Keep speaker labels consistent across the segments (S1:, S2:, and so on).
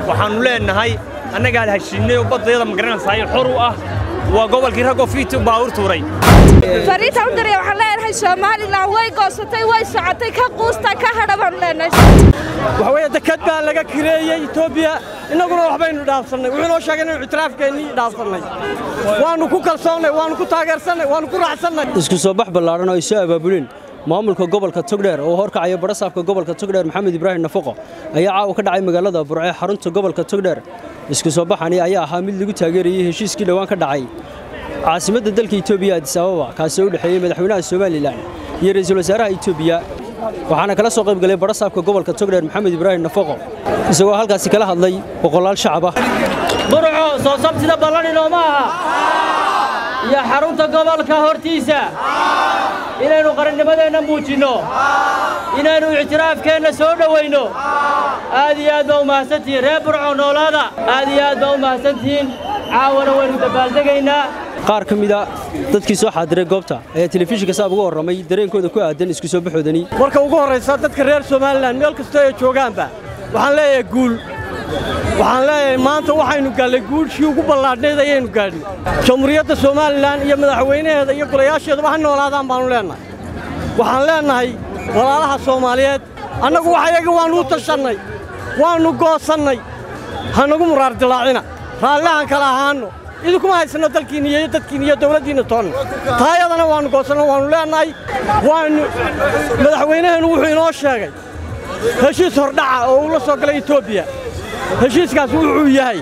S1: waxaannu leennahay annagaan heshiinnay oo baddayada magaranaysaay xor u ah waa gobolkii raggoo fiiti baawur tuuray
S2: fariinta u diraya waxaan leenahay somalilan way goosatay way socotay ka quusta ka hadha baan leenahay
S3: waxa weeye dekad baa laga kireeyey etoobiya innaguna waxbaynu dhaafsannay wuxuu noo sheegay inaynu ictiraafkeennii dhaafsannay waannu ku kalsoonnay waannu ku taageersannay waannu ku raacsannay
S4: isku soo bax ballaaran oo ay soo abaabuleen maamulka gobolka togdheer oo horkacaya barasaabka gobolka togdheer maxamed ibraahim nafaqo ayaa caawa ka dhacay magaalada burce xarunta gobolka togdheer isku soo baxani ayaa ahaa mid lagu taageerayey heshiiskii dhowaan ka dhacay caasimadda dalka etoobiya adis ababa kaasoo u dhexeeyey madaxweynaha somalilan iyo ra'iisul wasaaraha etoobiya waxaana kala soo qayb galay barasaabka gobolka togdheer maxamed ibraahim nafaqo isagoo halkaasi kala hadlay boqolaal shacab ah
S5: burco soo sabtida ballanino ma aha iyo xarunta gobolka hortiisa inaynu qarannimadeenna muujinno inaynu ictiraafkeenna soo dhowayno aad iyo aad baa u mahadsantihiin reer burco noolaada aad iyo aad baa u mahadsantihiin caawana waynu dabaaldegaynaa
S4: qaar ka mida dadkii soo xaadiray goobta ayaa telefishinka saab uga warramay dareenkooda ku aadan isku soo baxoodani
S3: marka ugu horraysa dadka reer somalilan meel kastoo ay joogaanba waxaan leeyahay guul waxaan leeyahay maanta waxaynu gaallay guulshii ugu ballaadhnayd ayaynu gaadhin jamhuuriyadda somalilan iyo madaxweynaheeda iyo golayaasheeduba ha noolaadaan baannu leennahay waxaan leennahay walaalaha soomaaliyeed annagu waxayaga waannu u tashannay waannu goosannay ha nagu muraar dilaacina raallihaan kala ahaanno idinkuma haysanno dalkiinna iyo dadkiinna iyo dawladdiinna toonna taayadana waannu goosanno waannu leennahay waannu madaxweynaheennu wuxuu inoo sheegay heshiis hordhaca oo uu la soo galay etoobiya heshiiskaas wuxuu yahay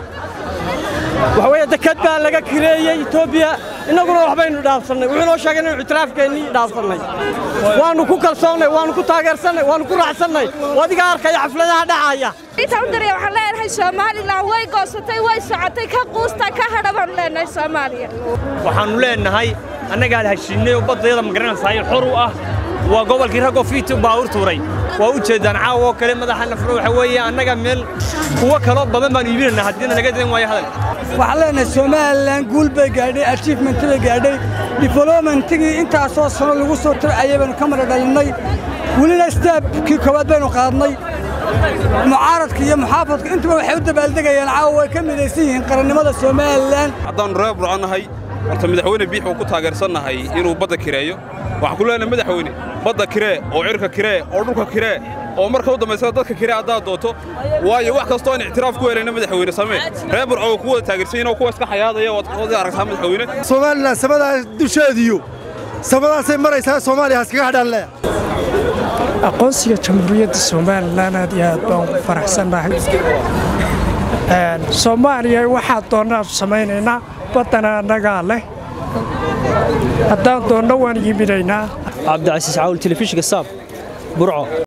S3: waxa weeye dekad baa laga kireeyey etoobiya innaguna waxbaynu dhaafsannay wuxuu noo sheegay inaynu ictiraafkeennii dhaafsannay waannu ku kalsoonnay waannu ku taageersannay waannu ku raacsannay adiga arkaya xafladaha dhacaya
S2: fariinta u diraya waxaan leenahay somalilan way goosatay way socotay ka quusta ka hadha baan leenahay soomaaliya
S1: waxaannu leennahay annagaan heshiinnay oo baddayada magaranaysaay xor u ah waa gobolkii raggoo fiiti baawur tuuray waa u jeeddaan caawa oo kale madaxa nafro waxa weeye annaga meel kuwo kaloo badan baanu iibinaynaa haddiina naga dan waayo hadal
S6: waxaan leenahay somalilan guul bay gaadhay achievement bay gaadhay developmentigii intaasoo sano lagu soo tircayay baynu ka mara dhalinnay welina staabkii koowaad baynu qaadnay mucaaradka iyo muxaafadka intuba waxay u dabaaldegayaan caawa way ka midaysan yihiin qarannimada somalilan
S7: haddaannu reer burcannahay horta madaxweyne biix uu ku taageersannahay inuu badda kireeyo waxaan ku leenahay madaxweyne badda kiree oo cirka kiree oo dhulka kiree oo marka u dambaysana dadka kiree haddaad doonto waayo wax kastoo aan ictiraaf ku helayna madaxweyne samee reer burco oo ku wada taageersan yihin oo kuwa iska xayaadaya waad aragtaa madaxweyne
S8: somalilan samadaa dusheediyo samadaasay maraysaa soomaaliya haskaga hadhaan leeya
S9: aqoonsiga jamhuuriyadda somalilan aad iyo aad baan ugu faraxsannahay soomaaliya waxaa doonnaanu samaynaynaa baddana annagaa leh haddaan doonno waan yiminaynaa
S4: cabdicasiis caawul telefishinka saab burco